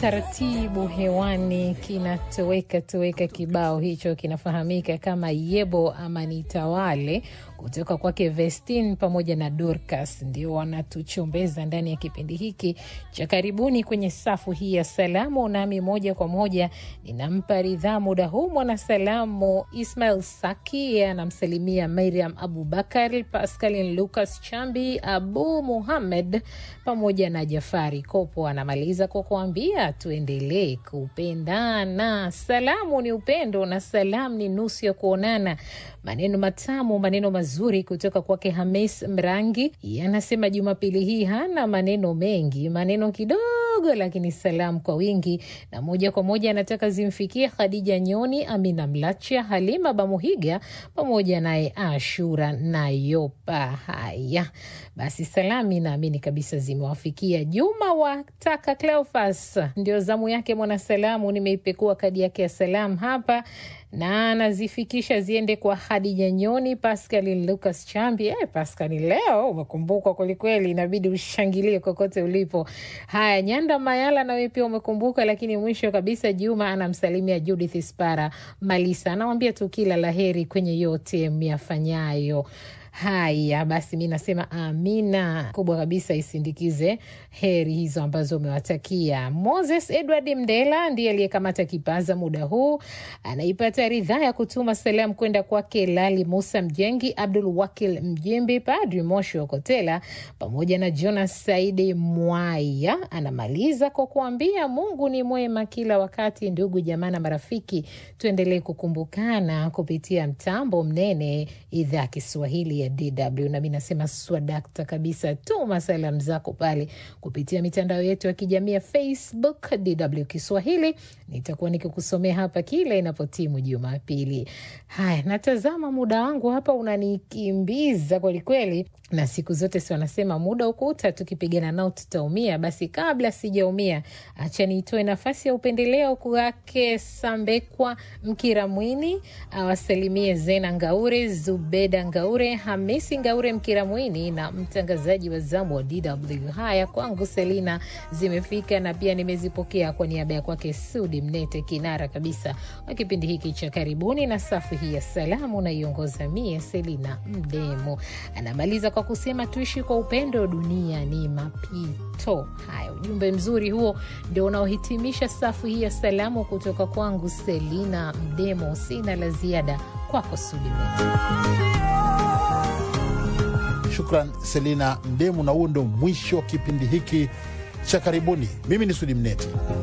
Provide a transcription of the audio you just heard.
taratibu hewani kinatoweka toweka. Kibao hicho kinafahamika kama Yebo ama Nitawale kutoka kwake Vestin pamoja na Dorcas, ndio wanatuchombeza ndani ya kipindi hiki cha karibuni kwenye safu hii ya salamu. Nami moja kwa moja ninampa ridhaa muda huu mwanasalamu Ismail Saki, anamsalimia Mariam Abubakar, Pascalin Lucas Chambi, Abu Muhammed pamoja na Jafari Kopo. Anamaliza kwa kuambia tuendelee kupendana. Salamu ni upendo na salamu ni nusu ya kuonana. Maneno matamu, maneno mazuri kutoka kwake Hamis Mrangi. Yanasema Jumapili hii hana maneno mengi, maneno kidogo, lakini salamu kwa wingi, na moja kwa moja anataka zimfikie Khadija Nyoni, Amina Mlacha, Halima Bamuhiga pamoja naye Ashura Nayopa. Haya basi, salami naamini kabisa zimewafikia. Juma wataka Cleofas, ndio zamu yake mwanasalamu. Nimeipekua kadi yake ya salamu hapa na anazifikisha ziende kwa Hadija Nyoni, Pascalin Lucas Chambi. Eh, Pascali, leo umekumbukwa kwelikweli, inabidi ushangilie kokote ulipo. Haya, Nyanda Mayala, nawe pia umekumbuka. Lakini mwisho kabisa, Juma anamsalimia Judith Spara Malisa, anawambia tu kila laheri kwenye yote myafanyayo. Haya basi, mi nasema amina kubwa kabisa isindikize heri hizo ambazo umewatakia. Moses Edward Mdela ndiye aliyekamata kipaza muda huu, anaipata ridhaa ya kutuma salamu kwenda kwake Lali Musa Mjengi, Abdul Wakil Mjimbi, Padri Moshi Okotela pamoja na Jonas Saidi Mwaya. Anamaliza kwa kuambia Mungu ni mwema kila wakati. Ndugu jamaa na marafiki, tuendelee kukumbukana kupitia mtambo mnene idhaa ya Kiswahili ya DW. Nami nasema swadakta kabisa, tuma salamu zako pale kupitia mitandao yetu ya kijamii ya Facebook DW Kiswahili. Nitakuwa nikikusomea hapa kila inapotimu Jumapili. Haya, natazama muda wangu hapa unanikimbiza kwelikweli, na siku zote si wanasema muda ukuta, tukipigana nao tutaumia. Basi kabla sijaumia, acha niitoe nafasi ya upendeleo kwake Sambekwa Mkiramwini awasalimie Zena Ngaure, Zubeda Ngaure, Hamisi Ngaure Mkiramwini na mtangazaji wa zamu wa DW. Haya kwangu Selina zimefika na pia nimezipokea kwa niaba ya kwake Sudi Mnete, kinara kabisa wa kipindi hiki cha karibuni, na safu hii ya salamu naiongoza mie Selina Mdemo. Anamaliza kwa kusema tuishi kwa upendo, dunia ni mapito. Haya, ujumbe mzuri huo ndio unaohitimisha safu hii ya salamu kutoka kwangu Selina Mdemo. Sina la ziada kwako Sudi Mnete. Shukran Selina Mdemu, na huo ndo mwisho wa kipindi hiki cha karibuni. Mimi ni Sudi Mnete.